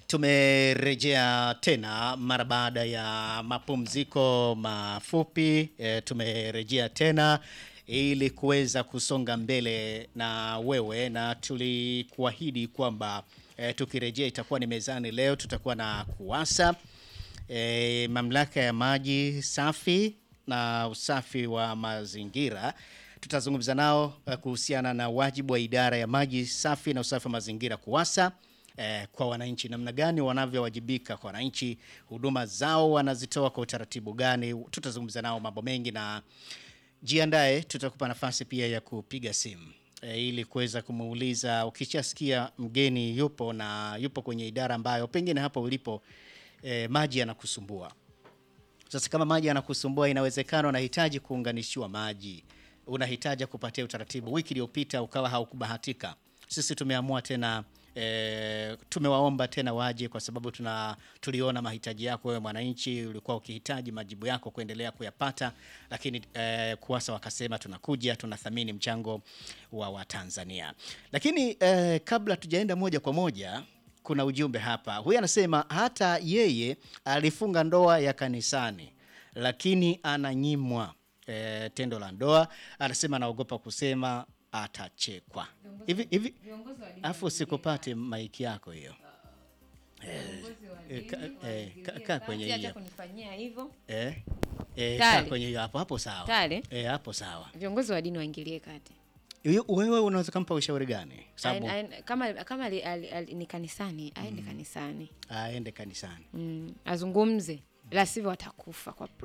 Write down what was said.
Tumerejea tena mara baada ya mapumziko mafupi e, tumerejea tena ili kuweza kusonga mbele na wewe, na tulikuahidi kwamba e, tukirejea itakuwa ni mezani. Leo tutakuwa na KUWASA e, mamlaka ya maji safi na usafi wa mazingira. Tutazungumza nao eh, kuhusiana na wajibu wa idara ya maji safi na usafi wa mazingira KUWASA eh, kwa wananchi, namna gani wanavyowajibika kwa wananchi, huduma zao wanazitoa kwa utaratibu gani. Tutazungumza nao mambo mengi, na jiandae, tutakupa nafasi pia ya kupiga simu e, ili kuweza kumuuliza. Ukishasikia mgeni yupo na yupo kwenye idara ambayo pengine hapo ulipo e, maji yanakusumbua sasa kama maji yanakusumbua, inawezekana unahitaji kuunganishiwa maji, unahitaji kupatia utaratibu. Wiki iliyopita ukawa haukubahatika, sisi tumeamua tena e, tumewaomba tena waje, kwa sababu tuna tuliona mahitaji yako wewe mwananchi, ulikuwa ukihitaji majibu yako kuendelea kuyapata, lakini e, KUWASA wakasema tunakuja, tunathamini mchango wa Watanzania. Lakini e, kabla tujaenda moja kwa moja kuna ujumbe hapa. Huyu anasema hata yeye alifunga ndoa ya kanisani, lakini ananyimwa e, tendo la ndoa. Anasema anaogopa kusema atachekwa. Hivi hivi, afu usikupate maiki yako hiyo. Eh, ka- eh, ka- kaa kwenye Hata hiyo kunifanyia hivyo. eh, eh, Tale. kaa kwenye hiyo hapo hapo, sawa Tale. eh, hapo sawa. Viongozi wa dini waingilie kati. Yu- Wewe unaweza kumpa ushauri gani? Sababu Aen- aen- kama kama ali, ali, ali, ni kanisani aende kanisani aende kanisani. mm, azungumze, la sivyo atakufa kwa